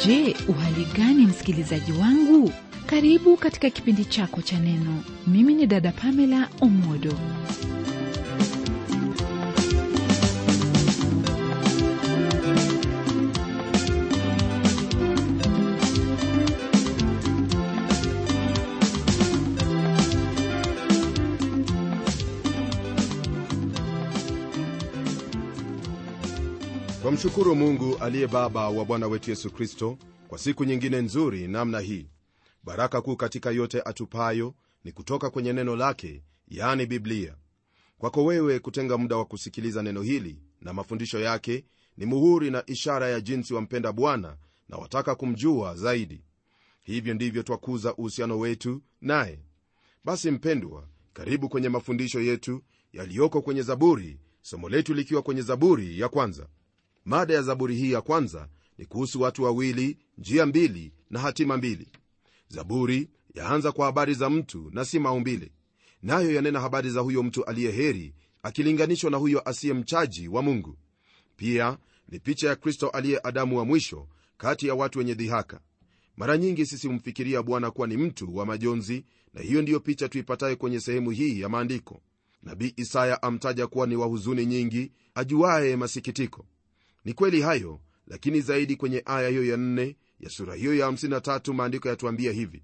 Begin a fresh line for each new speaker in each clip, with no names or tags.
Je, uhali gani msikilizaji wangu? Karibu katika kipindi chako cha Neno. Mimi ni dada Pamela Omodo.
twamshukuru mungu aliye baba wa bwana wetu yesu kristo kwa siku nyingine nzuri namna hii baraka kuu katika yote atupayo ni kutoka kwenye neno lake yani biblia kwako wewe kutenga muda wa kusikiliza neno hili na mafundisho yake ni muhuri na ishara ya jinsi wampenda bwana na wataka kumjua zaidi hivyo ndivyo twakuza uhusiano wetu naye basi mpendwa karibu kwenye mafundisho yetu yaliyoko kwenye zaburi somo letu likiwa kwenye zaburi ya kwanza mada ya zaburi hii ya kwanza ni kuhusu watu wawili njia mbili na hatima mbili zaburi yaanza kwa habari za mtu na si maumbile nayo yanena habari za huyo mtu aliye heri akilinganishwa na huyo asiye mchaji wa mungu pia ni picha ya kristo aliye adamu wa mwisho kati ya watu wenye dhihaka mara nyingi sisi humfikiria bwana kuwa ni mtu wa majonzi na hiyo ndiyo picha tuipatayo kwenye sehemu hii ya maandiko nabii isaya amtaja kuwa ni wa huzuni nyingi ajuaye masikitiko ni kweli hayo lakini zaidi kwenye aya hiyo ya nne ya sura hiyo ya 53 maandiko yatuambia hivi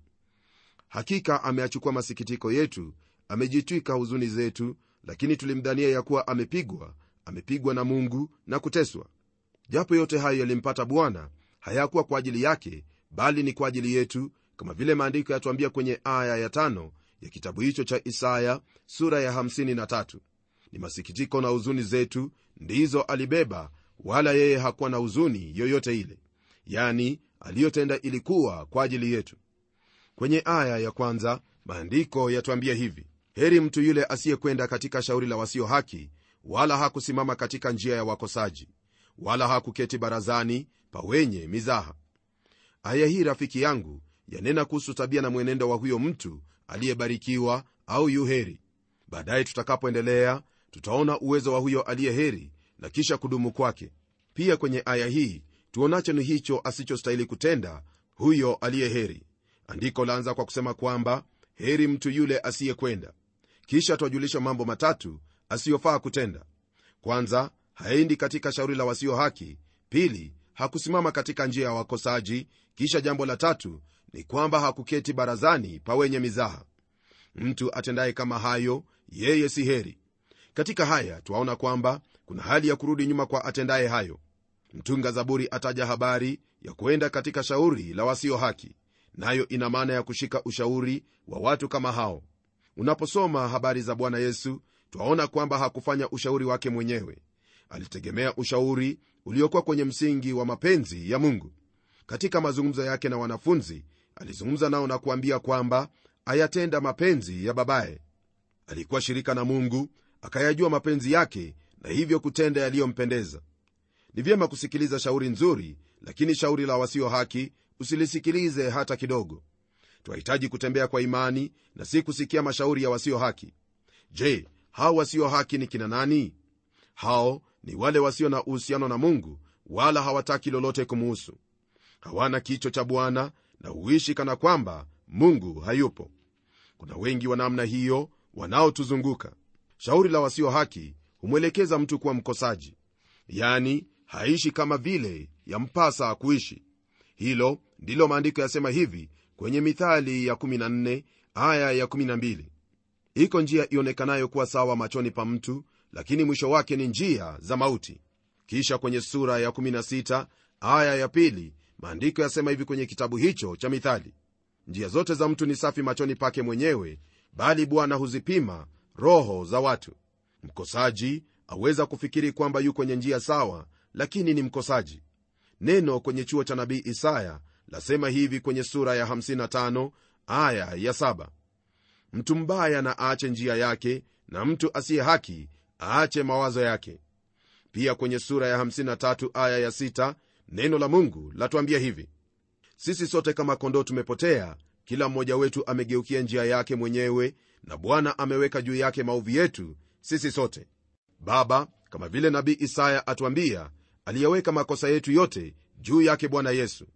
hakika ameachukua masikitiko yetu amejitwika huzuni zetu lakini tulimdhania ya kuwa amepigwa amepigwa na mungu na kuteswa japo yote hayo yalimpata bwana hayakuwa kwa ajili yake bali ni kwa ajili yetu kama vile maandiko yatuambia kwenye aya ya tano ya kitabu hicho cha isaya sura ya 53 ni masikitiko na huzuni zetu ndizo alibeba wala yeye hakuwa na huzuni yoyote ile yani aliyotenda ilikuwa kwa ajili yetu kwenye aya ya kwanza maandiko yatuambia hivi heri mtu yule asiyekwenda katika shauri la wasio haki wala hakusimama katika njia ya wakosaji wala hakuketi barazani pa wenye mizaha aya hii rafiki yangu yanena kuhusu tabia na mwenendo wa huyo mtu aliyebarikiwa au yuheri baadaye tutakapoendelea tutaona uwezo wa huyo aliye heri na kisha kudumu kwake pia kwenye aya hii tuonacho ni hicho asichostahili kutenda huyo aliye heri andiko laanza kwa kusema kwamba heri mtu yule asiyekwenda kisha twajulisha mambo matatu asiyofaa kutenda kwanza haendi katika shauri la wasio haki pili hakusimama katika njia ya wakosaji kisha jambo la tatu ni kwamba hakuketi barazani pa wenye mizaha mtu atendaye kama hayo yeye si heri katika haya twaona kwamba kuna hali ya kurudi nyuma kwa atendaye hayo mtunga zaburi ataja habari ya kuenda katika shauri la wasio haki nayo ina maana ya kushika ushauri wa watu kama hao unaposoma habari za bwana yesu twaona kwamba hakufanya ushauri wake mwenyewe alitegemea ushauri uliokuwa kwenye msingi wa mapenzi ya mungu katika mazungumzo yake na wanafunzi alizungumza nao na kuambia kwamba ayatenda mapenzi ya babaye alikuwa shirika na mungu akayajua mapenzi yake na hivyo kutenda yaliyompendeza ni vyema kusikiliza shauri nzuri lakini shauri la wasio haki usilisikilize hata kidogo twahitaji kutembea kwa imani na si kusikia mashauri ya wasio haki je hao wasio haki ni kina nani hao ni wale wasio na uhusiano na mungu wala hawataki lolote kumuhusu hawana kicho cha bwana na huishi kana kwamba mungu hayupo kuna wengi wa namna hiyo wanaotuzunguka shauri la wasio haki humwelekeza mtu kuwa mkosaji yani haishi kama vile yampasa kuishi hilo ndilo maandiko yasema hivi kwenye mithali ya 14 aya ya 12 iko njia ionekanayo kuwa sawa machoni pa mtu lakini mwisho wake ni njia za mauti kisha kwenye sura ya 16 aya ya pili maandiko yasema hivi kwenye kitabu hicho cha mithali njia zote za mtu ni safi machoni pake mwenyewe bali bwana huzipima roho za watu mkosaji aweza kufikiri kwamba yu kwenye njia sawa lakini ni mkosaji neno kwenye chuo cha nabii isaya lasema hivi kwenye sura ya 55 aya ya 7 mtu mbaya na aache njia yake na mtu asiye haki aache mawazo yake pia kwenye sura ya 53 aya ya 6 neno la mungu latuambia hivi sisi sote kama kondoo tumepotea kila mmoja wetu amegeukia njia yake mwenyewe na bwana ameweka juu yake maovu yetu sisi sote baba kama vile nabii isaya atuambia aliyeweka makosa yetu yote juu yake bwana yesu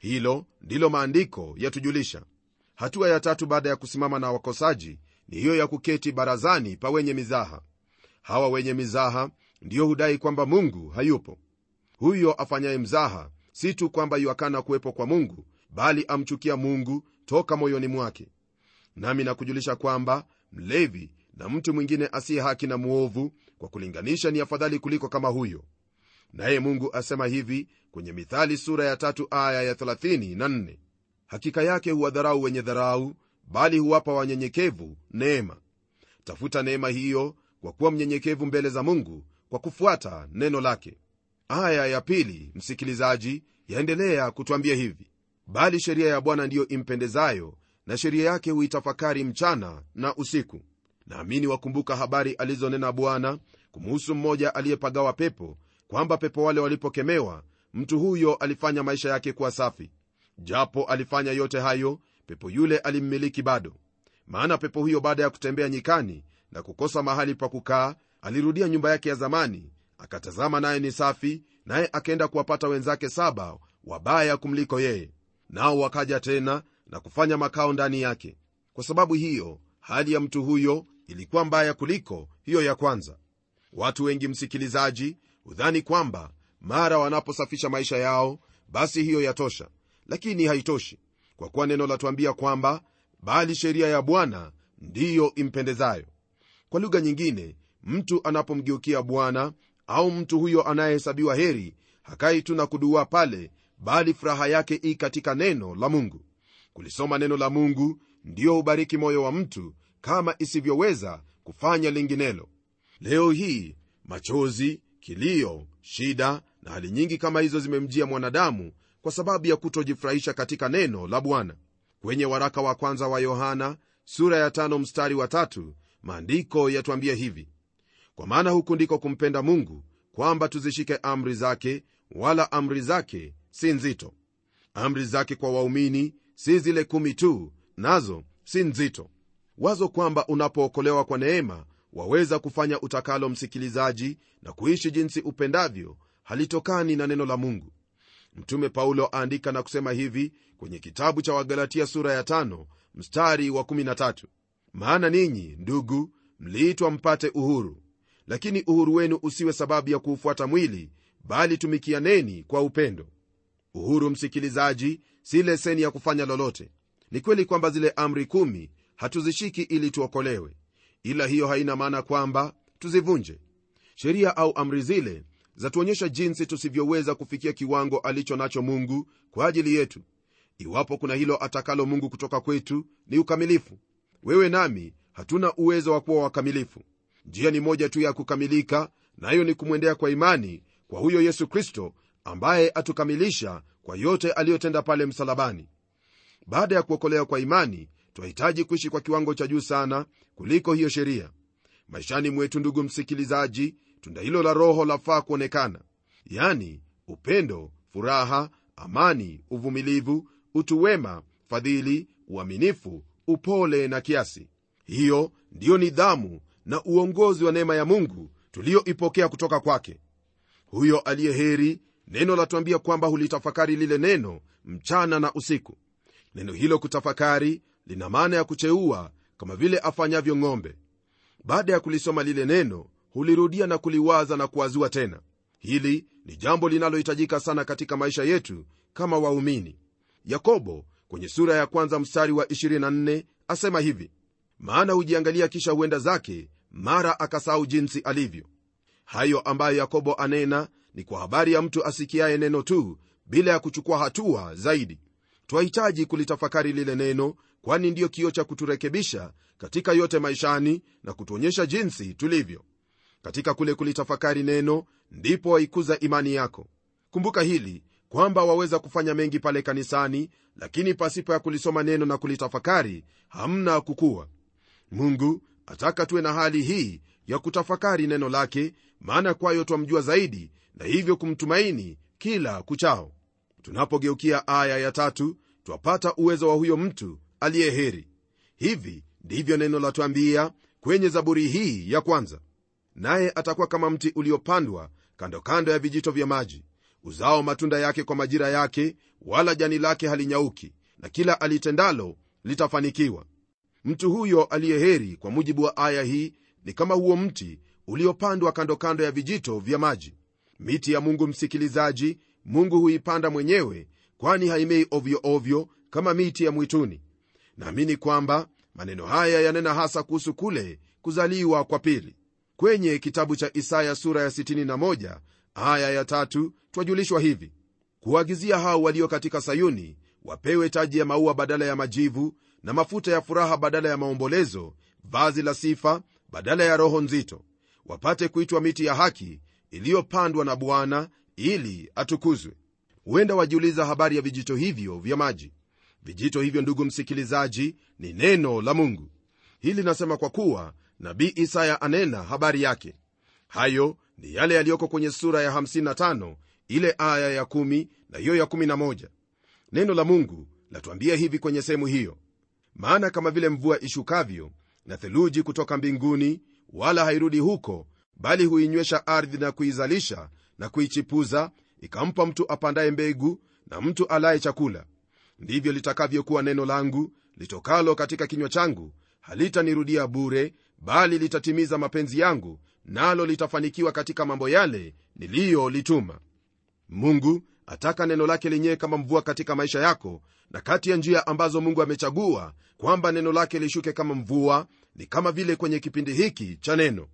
hilo ndilo maandiko yatujulisha hatua ya tatu baada ya kusimama na wakosaji ni hiyo ya kuketi barazani pa wenye mizaha hawa wenye mizaha ndiyo hudai kwamba mungu hayupo huyo afanyaye mzaha si tu kwamba yuakana kuwepo kwa mungu bali amchukia mungu toka moyoni mwake nami nakujulisha kwamba mlevi na mtu mwingine asiye haki na mwovu kwa kulinganisha ni afadhali kuliko kama huyo naye mungu asema hivi kwenye mithali sura ya tatu aya ya 34 hakika yake huwadharau wenye dharau bali huwapa wanyenyekevu neema tafuta neema hiyo kwa kuwa mnyenyekevu mbele za mungu kwa kufuata neno lake aya ya pili msikilizaji yaendelea kutwambia hivi bali sheria ya bwana ndiyo impendezayo na sheria yake huitafakari mchana na usiku naamini wakumbuka habari alizonena bwana kumuhusu mmoja aliyepagawa pepo kwamba pepo wale walipokemewa mtu huyo alifanya maisha yake kuwa safi japo alifanya yote hayo pepo yule alimmiliki bado maana pepo huyo baada ya kutembea nyikani na kukosa mahali pa kukaa alirudia nyumba yake ya zamani akatazama naye ni safi naye akaenda kuwapata wenzake saba wabaya kumliko yeye nao wakaja tena na kufanya makao ndani yake kwa sababu hiyo hali ya mtu huyo ilikuwa mbaya kuliko hiyo ya kwanza watu wengi msikilizaji hudhani kwamba mara wanaposafisha maisha yao basi hiyo yatosha lakini haitoshi kwa kuwa neno latuambia kwamba bali sheria ya bwana ndiyo impendezayo kwa lugha nyingine mtu anapomgeukia bwana au mtu huyo anayehesabiwa heri hakai tu na kuduaa pale bali furaha yake i katika neno la mungu kulisoma neno la mungu ndiyo hubariki moyo wa mtu kama isivyoweza kufanya linginelo leo hii machozi kilio shida na hali nyingi kama hizo zimemjia mwanadamu kwa sababu ya kutojifurahisha katika neno la bwana kwenye waraka wa kwanza wa yohana sura ya tano mstari wa tatu maandiko yatuambia hivi kwa maana huku ndiko kumpenda mungu kwamba tuzishike amri zake wala amri zake si nzito amri zake kwa waumini si zile kumi tu nazo si nzito wazo kwamba unapookolewa kwa neema waweza kufanya utakalo msikilizaji na kuishi jinsi upendavyo halitokani na neno la mungu mtume paulo aandika na kusema hivi kwenye kitabu cha wagalatia sura ya tano, mstari wa 13 maana ninyi ndugu mliitwa mpate uhuru lakini uhuru wenu usiwe sababu ya kuufuata mwili bali tumikianeni kwa upendo uhuru msikilizaji si leseni ya kufanya lolote ni kweli kwamba zile amri kumi hatuzishiki ili tuokolewe ila hiyo haina maana kwamba tuzivunje sheria au amri zile zatuonyesha jinsi tusivyoweza kufikia kiwango alicho nacho mungu kwa ajili yetu iwapo kuna hilo atakalo mungu kutoka kwetu ni ukamilifu wewe nami hatuna uwezo wa kuwa wakamilifu njia ni moja tu ya kukamilika nayo na ni kumwendea kwa imani kwa huyo yesu kristo ambaye atukamilisha kwa yote aliyotenda pale msalabani baada ya kuokolewa kwa imani twahitaji kuishi kwa kiwango cha juu sana kuliko hiyo sheria maishani mwetu ndugu msikilizaji tunda hilo la roho lafaa kuonekana yani upendo furaha amani uvumilivu utu wema fadhili uaminifu upole na kiasi hiyo ndiyo nidhamu na uongozi wa neema ya mungu tuliyoipokea kutoka kwake huyo aliye heri neno latuambia kwamba hulitafakari lile neno mchana na usiku neno hilo kutafakari lina maana ya kucheua kama vile afanyavyo ng'ombe baada ya kulisoma lile neno hulirudia na kuliwaza na kuwazua tena hili ni jambo linalohitajika sana katika maisha yetu kama waumini yakobo kwenye sura ya kwanza mstari wa 24 asema hivi maana hujiangalia kisha huenda zake mara akasahau jinsi alivyo hayo ambayo yakobo anena ni kwa habari ya mtu asikiaye neno tu bila ya kuchukua hatua zaidi twahitaji kulitafakari lile neno kwani ndiyo kio cha kuturekebisha katika yote maishani na kutuonyesha jinsi tulivyo katika kule kulitafakari neno ndipo waikuza imani yako kumbuka hili kwamba waweza kufanya mengi pale kanisani lakini pasipo ya kulisoma neno na kulitafakari hamna kukuwa mungu ataka tuwe na hali hii ya kutafakari neno lake maana kwayo twamjua zaidi na hivyo kumtumaini kila kuchao tunapogeukia aya ya tatu twapata uwezo wa huyo mtu aliye heri hivi ndivyo neno latwambia kwenye zaburi hii ya kwanza naye atakuwa kama mti uliopandwa kando kando ya vijito vya maji uzao matunda yake kwa majira yake wala jani lake halinyauki na kila alitendalo litafanikiwa mtu huyo aliyeheri kwa mujibu wa aya hii ni kama huo mti uliopandwa kando kando ya vijito vya maji miti ya mungu msikilizaji mungu huipanda mwenyewe kwani haimei ovyo ovyo kama miti ya mwituni naamini kwamba maneno haya yanena hasa kuhusu kule kuzaliwa kwa pili kwenye kitabu cha isaya sura ya 61 aya ya tatu twajulishwa hivi kuagizia hao walio katika sayuni wapewe taji ya maua badala ya majivu na mafuta ya furaha badala ya maombolezo vazi la sifa badala ya roho nzito wapate kuitwa miti ya haki iliyopandwa na bwana ili atukuzwe huenda wajiuliza habari ya vijito hivyo vya maji vijito hivyo ndugu msikilizaji ni neno la mungu hili nasema kwa kuwa nabii isaya anena habari yake hayo ni yale yaliyoko kwenye sura ya 55 ile aya ya 1 na hiyo ya 11 neno la mungu latuambia hivi kwenye sehemu hiyo maana kama vile mvua ishukavyo na theluji kutoka mbinguni wala hairudi huko bali huinywesha ardhi na kuizalisha na kuichipuza ikampa mtu apandaye mbegu na mtu alaye chakula ndivyo litakavyokuwa neno langu litokalo katika kinywa changu halitanirudia bure bali litatimiza mapenzi yangu nalo litafanikiwa katika mambo yale niliyolituma mungu ataka neno lake lenyewe kama mvua katika maisha yako na kati ya njia ambazo mungu amechagua kwamba neno lake lishuke kama mvua ni kama vile kwenye kipindi hiki cha neno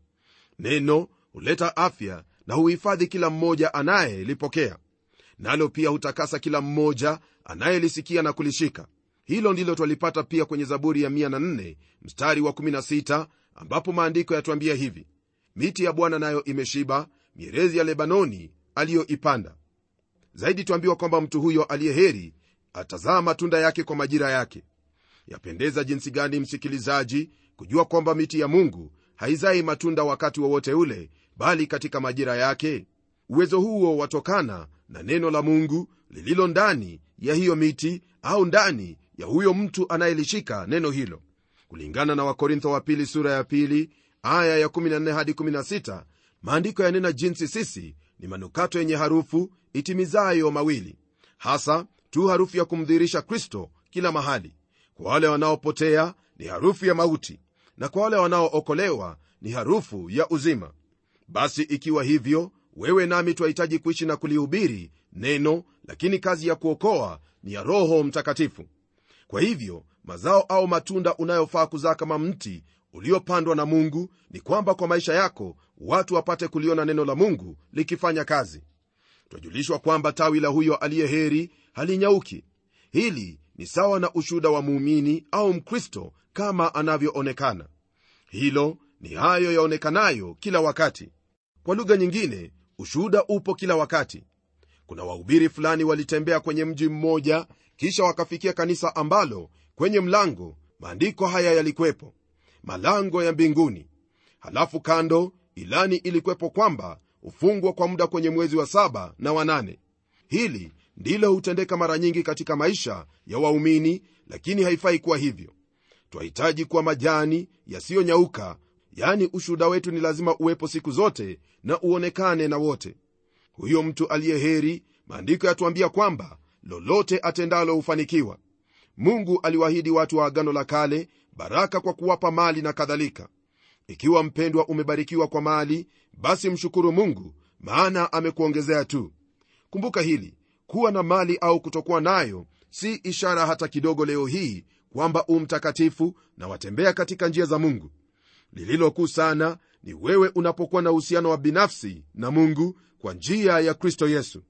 neno huleta afya na huhifadhi kila mmoja anayelipokea nalo pia hutakasa kila mmoja anayelisikia na kulishika hilo ndilo twalipata pia kwenye zaburi ya 104 mstari wa 16 ambapo maandiko yatuambia hivi miti ya bwana nayo imeshiba mierezi ya lebanoni aliyoipanda zaidi twambiwa kwamba mtu huyo aliye heri atazaa matunda yake kwa majira yake yapendeza jinsi gani msikilizaji kujua kwamba miti ya mungu haizai matunda wakati wowote wa ule bali katika majira yake uwezo huo watokana na neno la mungu lililo ndani ya hiyo miti au ndani ya huyo mtu anayelishika neno hilo kulingana na wakorintho wa pili sura ya pili aya ya 14 hadi 16 maandiko yanena jinsi sisi ni manukato yenye harufu itimizayo mawili hasa tu harufu ya kumdhihirisha kristo kila mahali kwa wale wanaopotea ni harufu ya mauti na kwa wale wanaookolewa ni harufu ya uzima basi ikiwa hivyo wewe nami twahitaji kuishi na kulihubiri neno lakini kazi ya kuokoa ni ya roho mtakatifu kwa hivyo mazao au matunda unayofaa kuzaa kama mti uliopandwa na mungu ni kwamba kwa maisha yako watu wapate kuliona neno la mungu likifanya kazi twajulishwa kwamba tawi la huyo aliye heri halinyauki hili ni sawa na ushuhuda wa muumini au mkristo kama anavyoonekana hilo ni hayo yaonekanayo kila wakati kwa lugha nyingine ushuhuda upo kila wakati kuna wahubiri fulani walitembea kwenye mji mmoja kisha wakafikia kanisa ambalo kwenye mlango maandiko haya yalikwepo malango ya mbinguni halafu kando ilani ilikwepo kwamba hufungwa kwa muda kwenye mwezi wa saba na wanane hili ndilo hutendeka mara nyingi katika maisha ya waumini lakini haifai kuwa hivyo twahitaji kuwa majani yasiyonyauka yani ushuhuda wetu ni lazima uwepo siku zote na uonekane na wote huyo mtu aliye heri maandiko yatuambia kwamba lolote atendalo hufanikiwa mungu aliwaahidi watu wa agano la kale baraka kwa kuwapa mali na kadhalika ikiwa mpendwa umebarikiwa kwa mali basi mshukuru mungu maana amekuongezea tu kumbuka hili kuwa na mali au kutokuwa nayo si ishara hata kidogo leo hii kwamba u mtakatifu na watembea katika njia za mungu lililokuu sana ni wewe unapokuwa na uhusiano wa binafsi na mungu kwa njia ya kristo yesu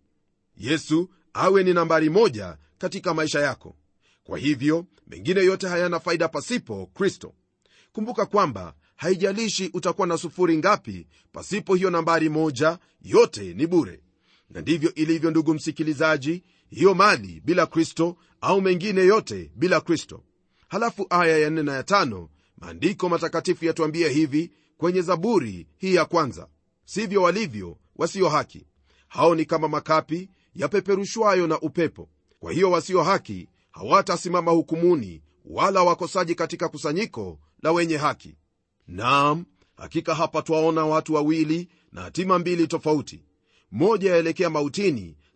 yesu awe ni nambari moja katika maisha yako kwa hivyo mengine yote hayana faida pasipo kristo kumbuka kwamba haijalishi utakuwa na sufuri ngapi pasipo hiyo nambari moja yote ni bure na ndivyo ilivyo ndugu msikilizaji hiyo mali bila kristo au mengine yote bila kristo halafu aya ya nne na ya tano maandiko matakatifu yatuambia hivi kwenye zaburi hii ya kwanza sivyo walivyo wasio haki hao ni kama makapi yapeperushwayo na upepo kwa hiyo wasio haki hawatasimama hukumuni wala wakosaji katika kusanyiko la wenye haki naam hakika hapa twaona watu wawili na hatima mbili tofauti moja yaelekea mautini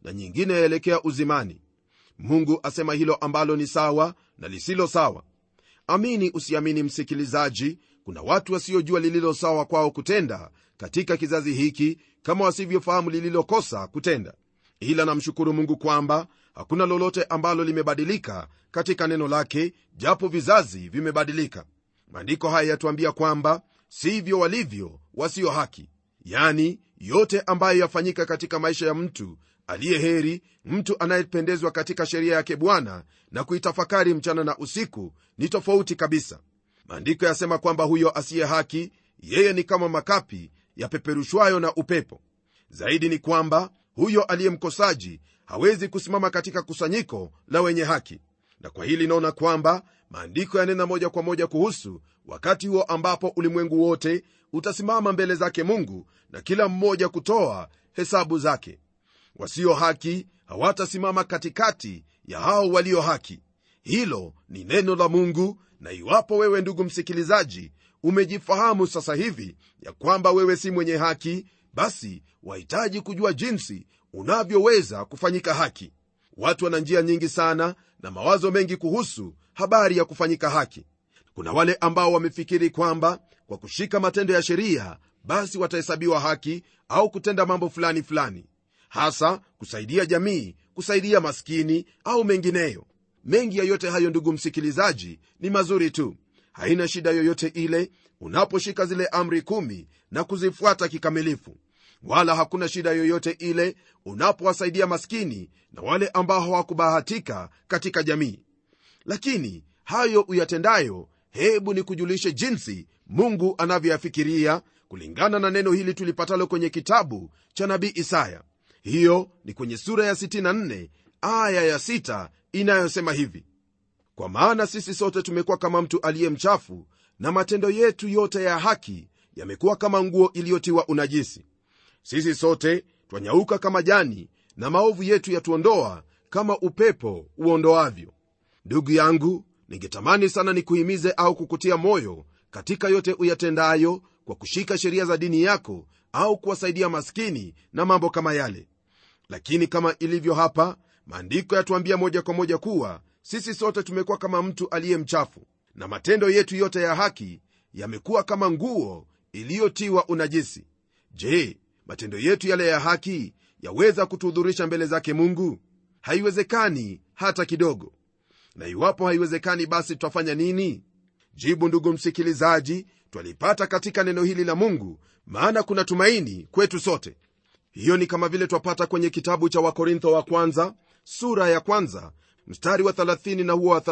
na nyingine yaelekea uzimani mungu asema hilo ambalo ni sawa na lisilo sawa amini usiamini msikilizaji kuna watu wasiojua lililo sawa kwao kutenda katika kizazi hiki kama wasivyofahamu lililokosa kutenda ila namshukuru mungu kwamba hakuna lolote ambalo limebadilika katika neno lake japo vizazi vimebadilika maandiko haya yatuambia kwamba sivyo walivyo wasio haki yani yote ambayo yafanyika katika maisha ya mtu aliye heri mtu anayependezwa katika sheria yake bwana na kuitafakari mchana na usiku ni tofauti kabisa maandiko yasema kwamba huyo asiye haki yeye ni kama makapi yapeperushwayo na upepo zaidi ni kwamba huyo aliye mkosaji hawezi kusimama katika kusanyiko la wenye haki na kwa hili naona kwamba maandiko yanena moja kwa moja kuhusu wakati huo ambapo ulimwengu wote utasimama mbele zake mungu na kila mmoja kutoa hesabu zake wasio haki hawatasimama katikati ya hao walio haki hilo ni neno la mungu na iwapo wewe ndugu msikilizaji umejifahamu sasa hivi ya kwamba wewe si mwenye haki basi wahitaji kujua jinsi unavyoweza kufanyika haki watu wana njia nyingi sana na mawazo mengi kuhusu habari ya kufanyika haki kuna wale ambao wamefikiri kwamba kwa kushika matendo ya sheria basi watahesabiwa haki au kutenda mambo fulani fulani hasa kusaidia jamii kusaidia maskini au mengineyo mengi ya yote hayo ndugu msikilizaji ni mazuri tu haina shida yoyote ile unaposhika zile amri kumi na kuzifuata kikamilifu wala hakuna shida yoyote ile unapowasaidia maskini na wale ambao hawakubahatika katika jamii lakini hayo uyatendayo hebu ni kujulishe jinsi mungu anavyoyafikiria kulingana na neno hili tulipatalo kwenye kitabu cha nabii isaya hiyo ni kwenye sura ya 64 aya ya 6 inayosema hivi kwa maana sisi sote tumekuwa kama mtu aliye mchafu na matendo yetu yote ya haki yamekuwa kama nguo iliyotiwa unajisi sisi sote twanyauka kama jani na maovu yetu yatuondoa kama upepo uondoavyo ndugu yangu ningetamani sana nikuhimize au kukutia moyo katika yote uyatendayo kwa kushika sheria za dini yako au kuwasaidia maskini na mambo kama yale lakini kama ilivyo hapa maandiko yatuambia moja kwa moja kuwa sisi sote tumekuwa kama mtu aliye mchafu na matendo yetu yote ya haki yamekuwa kama nguo iliyotiwa unajisi je matendo yetu yale ya haki yaweza kutuhudhurisha mbele zake mungu haiwezekani hata kidogo na iwapo haiwezekani basi tutafanya nini jibu ndugu msikilizaji twalipata katika neno hili la mungu maana kuna tumaini kwetu sote hiyo ni kama vile twapata kwenye kitabu cha wakorintho wa kwanza sura ya kwanza mstari wa 30 na huo wa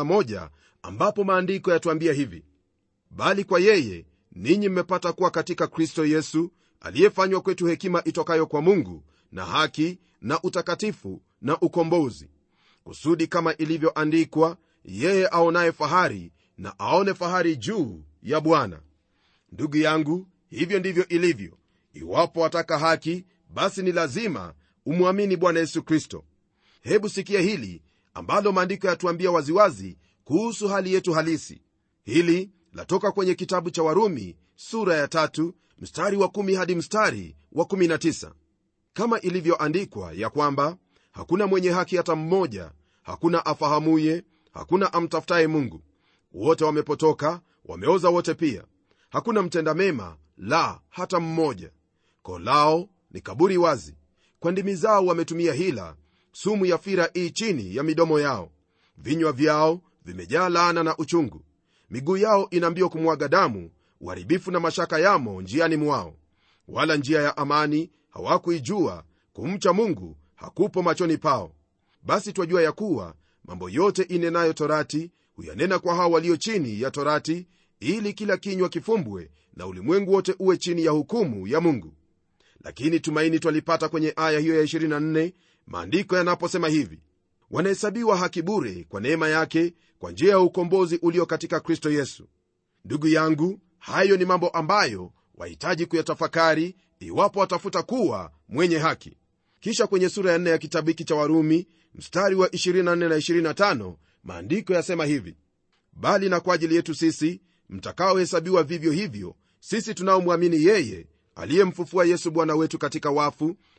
31 ambapo maandiko yatuambia hivi bali kwa yeye ninyi mmepata kuwa katika kristo yesu aliyefanywa kwetu hekima itokayo kwa mungu na haki na utakatifu na ukombozi kusudi kama ilivyoandikwa yeye aonaye fahari na aone fahari juu ya bwana ndugu yangu hivyo ndivyo ilivyo iwapo wataka haki basi ni lazima umwamini bwana yesu kristo hebu sikia hili ambalo maandiko yatuambia waziwazi kuhusu hali yetu halisi hili latoka kwenye kitabu cha warumi sura ya tatu mstari wa kumi hadi mstari wa kumi na tisa kama ilivyoandikwa ya kwamba hakuna mwenye haki hata mmoja hakuna afahamuye hakuna amtafutaye mungu wote wamepotoka wameoza wote pia hakuna mtenda mema la hata mmoja koo lao ni kaburi wazi kwa ndimi zao wametumia hila sumu ya fira ii chini ya midomo yao vinywa vyao vimejaa laana na uchungu miguu yao ina mbio kumwaga damu uharibifu na mashaka yamo njiani mwao wala njia ya amani hawakuijua kumcha mungu hakupo machoni pao basi twajua ya kuwa mambo yote inenayo torati huyanena kwa hao walio chini ya torati ili kila kinywa kifumbwe na ulimwengu wote uwe chini ya hukumu ya mungu lakini tumaini twalipata kwenye aya hiyo ya 24 maandiko yanaposema hivi wanahesabiwa haki bure kwa neema yake kwa njia ya ukombozi ulio katika kristo yesu ndugu yangu hayo ni mambo ambayo wahitaji kuyatafakari iwapo watafuta kuwa mwenye haki kisha kwenye sura ya 4 ya kitabu hiki cha warumi mstari wa 24 na 25 maandiko yasema hivi bali na kwa ajili yetu sisi mtakaohesabiwa vivyo hivyo sisi tunaomwamini yeye aliyemfufua yesu bwana wetu katika wafu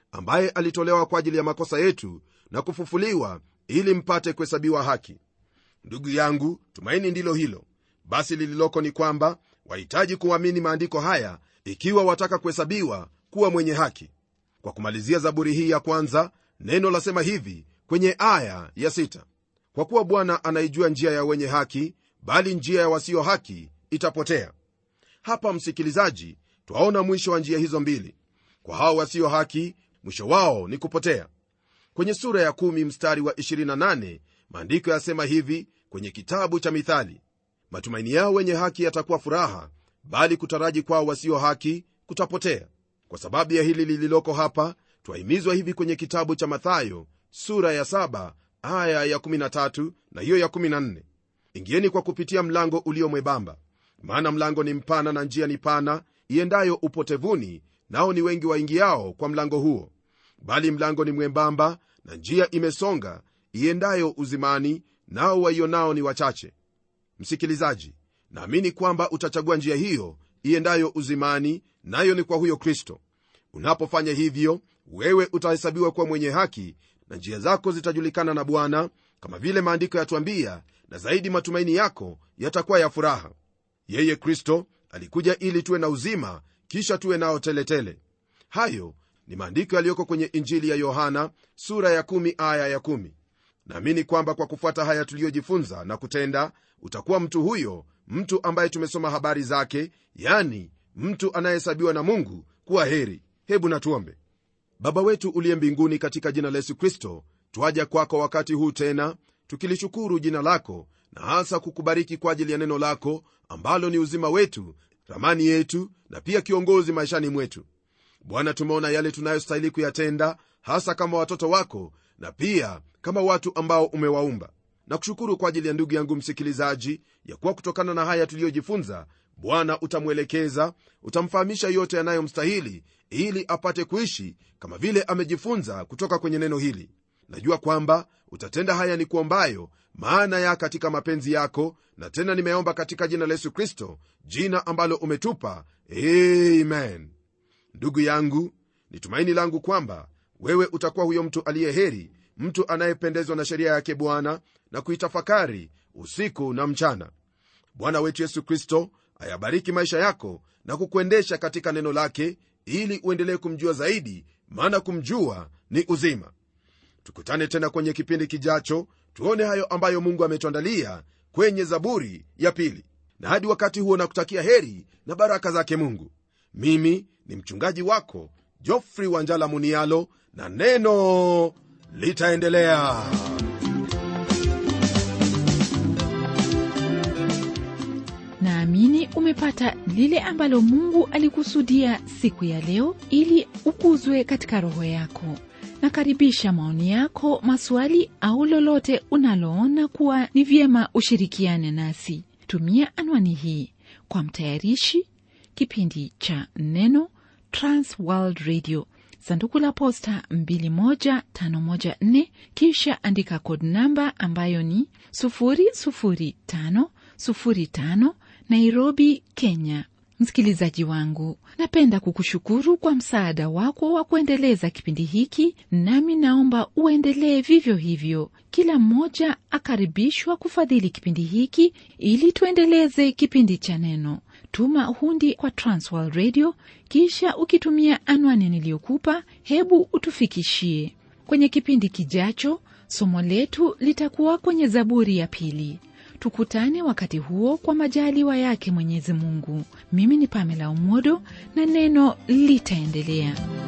ambaye alitolewa kwa ajili ya makosa yetu na kufufuliwa ili mpate kuhesabiwa haki ndugu yangu tumaini ndilo hilo basi lililoko ni kwamba wahitaji kuamini maandiko haya ikiwa wataka kuhesabiwa kuwa mwenye haki kwa kumalizia zaburi hii ya kwanza neno lasema hivi kwenye aya ya sita kwa kuwa bwana anaijua njia ya wenye haki bali njia ya wasio haki itapotea hapa msikilizaji twaona mwisho wa njia hizo mbili kwa hao wasio haki mwisho wao ni kupotea kwenye sura ya 1 mstari wa 28 maandiko yasema hivi kwenye kitabu cha mithali matumaini yao wenye haki yatakuwa furaha bali kutaraji kwao wasio haki kutapotea kwa sababu ya hili lililoko hapa twahimizwa hivi kwenye kitabu cha mathayo sura ya 7 aya ya 13 na hiyo ya 14 ingieni kwa kupitia mlango ulio mwebamba maana mlango ni mpana na njia ni pana iendayo upotevuni nao ni wengi waingiao kwa mlango huo bali mlango ni mwembamba na njia imesonga iendayo uzimani nao waionao ni wachache msikilizaji naamini kwamba utachagua njia hiyo iendayo uzimani nayo ni kwa huyo kristo unapofanya hivyo wewe utahesabiwa kuwa mwenye haki na njia zako zitajulikana na bwana kama vile maandiko yatuambia na zaidi matumaini yako yatakuwa ya furaha yeye kristo alikuja ili tuwe na uzima kisha tuwe nao teletele hayo ni maandiko yaliyoko kwenye injili ya yohana sura ya 1 aya ya 1 naamini kwamba kwa kufuata haya tuliyojifunza na kutenda utakuwa mtu huyo mtu ambaye tumesoma habari zake yani mtu anayehesabiwa na mungu kuwa heri hebu natuombe baba wetu uliye mbinguni katika jina la yesu kristo twaja kwako wakati huu tena tukilishukuru jina lako na hasa kukubariki kwa ajili ya neno lako ambalo ni uzima wetu ramani yetu na pia kiongozi maishani mwetu bwana tumeona yale tunayostahili kuyatenda hasa kama watoto wako na pia kama watu ambao umewaumba na kushukuru kwa ajili ya ndugu yangu msikilizaji ya kuwa kutokana na haya tuliyojifunza bwana utamwelekeza utamfahamisha yote yanayomstahili ili apate kuishi kama vile amejifunza kutoka kwenye neno hili najua kwamba utatenda haya ni kuombayo maana ya katika mapenzi yako na tena nimeomba katika jina la yesu kristo jina ambalo umetupa amen ndugu yangu ni tumaini langu kwamba wewe utakuwa huyo mtu aliye heri mtu anayependezwa na sheria yake bwana na kuitafakari usiku na mchana bwana wetu yesu kristo ayabariki maisha yako na kukuendesha katika neno lake ili uendelee kumjua zaidi maana kumjua ni uzima tukutane tena kwenye kipindi kijacho tuone hayo ambayo mungu ametuandalia kwenye zaburi ya pili na hadi wakati huo nakutakia heri na baraka zake mungu mimi ni mchungaji wako jofri wanjala munialo na neno litaendelea
naamini umepata lile ambalo mungu alikusudia siku ya leo ili ukuzwe katika roho yako nakaribisha maoni yako maswali au lolote unaloona kuwa ni vyema ushirikiane nasi tumia anwani hii kwa mtayarishi kipindi cha neno transworld radio sanduku la posta 21514 kisha andika kod namba ambayo ni 00505 nairobi kenya msikilizaji wangu napenda kukushukuru kwa msaada wako wa kuendeleza kipindi hiki nami naomba uendelee vivyo hivyo kila mmoja akaribishwa kufadhili kipindi hiki ili tuendeleze kipindi cha neno tuma hundi kwa transworld radio kisha ukitumia anwani niliyokupa hebu utufikishie kwenye kipindi kijacho somo letu litakuwa kwenye zaburi ya pili tukutane wakati huo kwa majaliwa yake mwenyezi mungu mimi ni pamela umodo na neno litaendelea